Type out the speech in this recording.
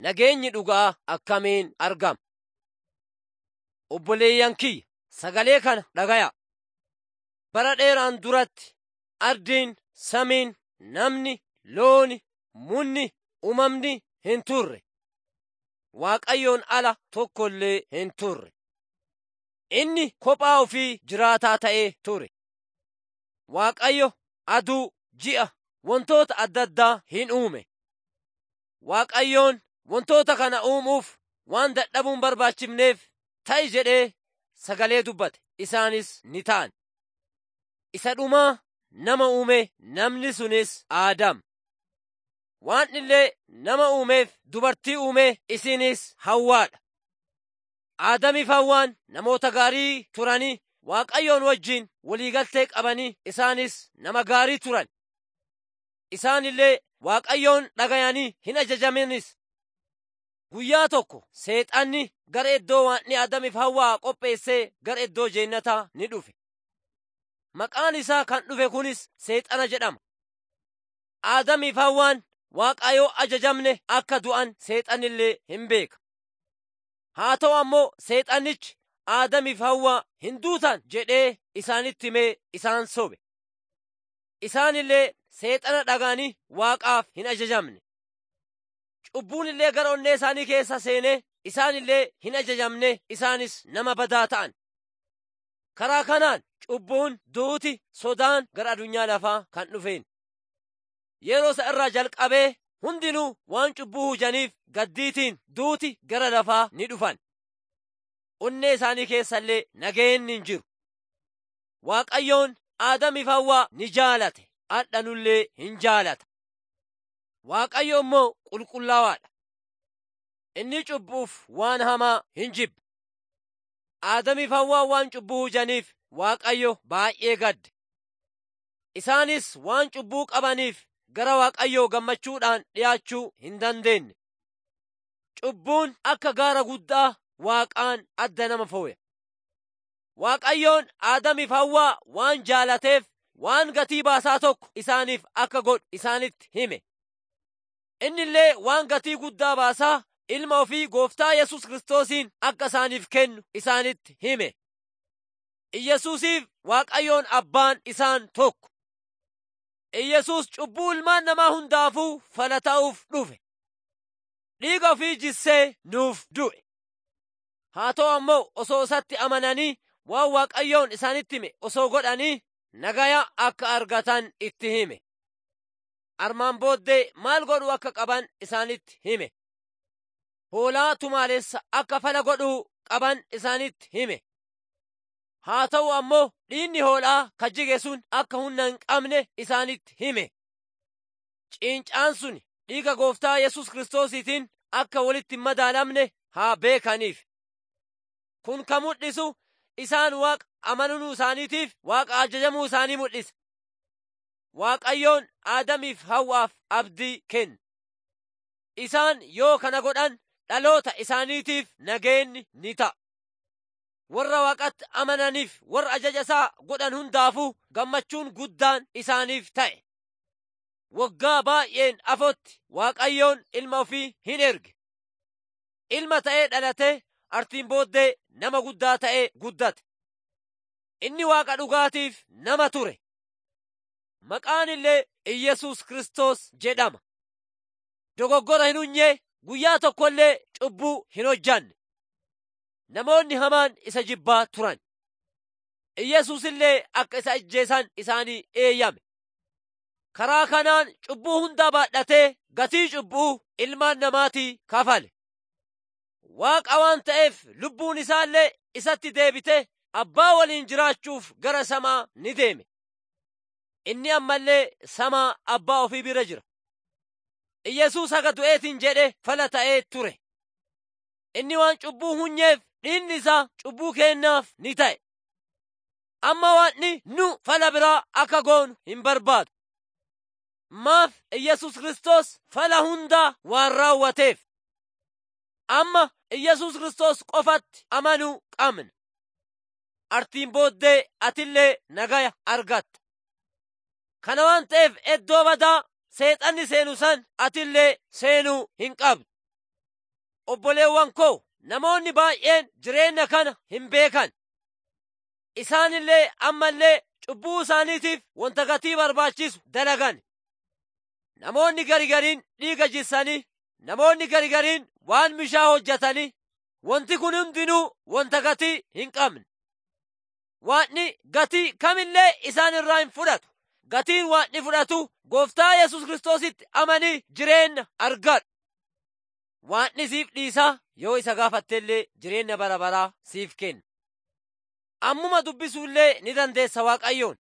nageenyi dhugaa akkamiin argama? Obboleeyyan kiyya sagalee kana dhagaya. Bara dheeraan duratti ardiin, samiin, namni, looni, munni, uumamni hin turre. Waaqayyoon ala tokko illee hin turre. Inni kophaa ofii jiraataa ta'ee ture. Waaqayyo aduu, ji'a, wantoota adda addaa hin uume. Waaqayyoon wantoota kana uumuuf waan dadhabuun barbaachifneef ta'i jedhee sagalee dubbate isaanis ni ta'an. Isa dhumaa nama uume namni sunis Aadam. Waan illee nama uumeef dubartii uume isinis Hawwaadha. Aadamiif Hawwaan namoota gaarii turanii Waaqayyoon wajjin waliigaltee qabanii isaanis nama gaarii turan. Isaan illee Waaqayyoon dhagayanii hin ajajamanis. Guyyaa tokko seexanni gara iddoo waanni Aadamiif Hawwaa qopheessee gara iddoo jeennataa ni dhufe. Maqaan isaa kan dhufe kunis seexana jedhama. Aadamiif Hawwaan Waaqayyoo ajajamne akka du'an seexanillee hin beeka. Haa ta'u ammoo seexannichi Aadamiif Hawwaa hin duutan jedhee isaanitti himee isaan sobe. Isaan illee seexana dhagaanii Waaqaaf hin ajajamne. Cubbuun illee gara onnee isaanii keessa seenee isaan illee hin ajajamne isaanis nama badaa ta'an. Karaa kanaan cubbuun duuti sodaan gara addunyaa lafaa kan dhufeen. Yeroo isa irraa jalqabee hundinuu waan cubbuu hujaniif gaddiitiin duuti gara lafaa ni dhufan. Onnee isaanii keessa illee nageenyi hin jiru. Waaqayyoon Aadamiif Hawwaa ni jaalate, hadhanullee hin jaalata. Waaqayyo immoo qulqullaawaadha. Inni cubbuuf waan hamaa hin jibbe. Aadamiif Hawwaa waan cubbuu hujaniif Waaqayyo baay'ee gadde. Isaanis waan cubbuu qabaniif gara Waaqayyoo gammachuudhaan dhi'aachuu hin dandeenye. Cubbuun akka gaara guddaa Waaqaan adda nama fooya. Waaqayyoon Aadamiif Hawwaa waan jaalateef waan gatii baasaa tokko isaaniif akka godhu isaanitti hime. Inni illee waan gatii guddaa baasaa ilma ofii gooftaa Yesus Kiristoosiin akka isaaniif kennu isaanitti hime. Iyyasuusiif Waaqayyoon abbaan isaan tokko. Iyyasuus cubbuu ilmaan namaa hundaafuu fala ta'uuf dhufe. Dhiiga ofii jissee nuuf du'e. Haa ta'u ammoo osoo isatti amananii waan Waaqayyoon isaanitti hime osoo godhanii nagaya akka argatan itti hime. Armaan booddee maal godhuu akka qaban isaanitti hime. Hoolaa tumaalessa akka fala godhuu qaban isaanitti hime. Haa ta'u ammoo dhiinni hoolaa kajjige sun akka humna hin qabne isaanitti hime. Ciincaan sun dhiiga gooftaa Yesus Kiristoosiitiin akka walitti hin madaalamne haa beekaniif. Kun kan mul'isu isaan waaqa amanuu isaaniitiif waaqa ajajamuu isaanii mul'isa. Waaqayyoon Aadamiif Hawwaaf abdii kenne. Isaan yoo kana godhan dhaloota isaaniitiif nageenyi ni ta'a. Warra waaqatti amananiif warra ajaja isaa godhan hundaafuu gammachuun guddaan isaaniif ta'e. Waggaa baay'een afotti Waaqayyoon ilma ofii hin erge. Ilma ta'ee dhalatee artiin booddee nama guddaa ta'ee guddate. Inni waaqa dhugaatiif nama ture. Maqaan illee Iyyasuus Kiristoos jedhama. Dogoggora hin unyee guyyaa tokko illee cubbuu hin hojjanne. Namoonni hamaan isa jibbaa turan. Iyyasuus illee akka isa ajjeesan isaanii eeyyame. Karaa kanaan cubbuu hundaa baadhatee gatii cubbuu ilmaan namaatii kafale. Waaqa waan ta'eef lubbuun isaallee isatti deebite abbaa waliin jiraachuuf gara samaa ni deeme. Inni ammallee samaa abbaa ofii bira jira. Iyyasuus haga du'eetiin jedhe fala ta'ee ture. Inni waan cubbuu hunyeef dhiinni isaa cubbuu keennaaf ni ta'e. Amma waanni nu fala biraa akka goonu hin barbaadu. Maaf Iyyasuus Kiristoos fala hundaa waan raawwateef. Amma Iyyasuus Kiristoos qofatti amanuu qabna. Artiin booddee atillee nagaya argatta. Kana waan ta'eef iddoo badaa seexanni seenu san atillee seenuu hin qabdu. obboleewwan koo namoonni baay'een jireenya kana hin beekan. Isaanillee ammallee cubbuu isaaniitiif wanta gatii barbaachisu dalagan. Namoonni garigariin dhiiga jissanii, namoonni garigariin waan mishaa hojjetanii, wanti kun hundinuu wanta gatii hin qabne. Waanni gatii kamillee isaan irraa hin fudhatu. Gatiin waanni fudhatu gooftaa Yesus Kiristoositti amanii jireenya argadhu. Waanni siif dhiisaa yoo isa gaafattellee jireenya bara baraa siif kenna. Ammuma dubbisuullee ni dandeessa Waaqayyoon.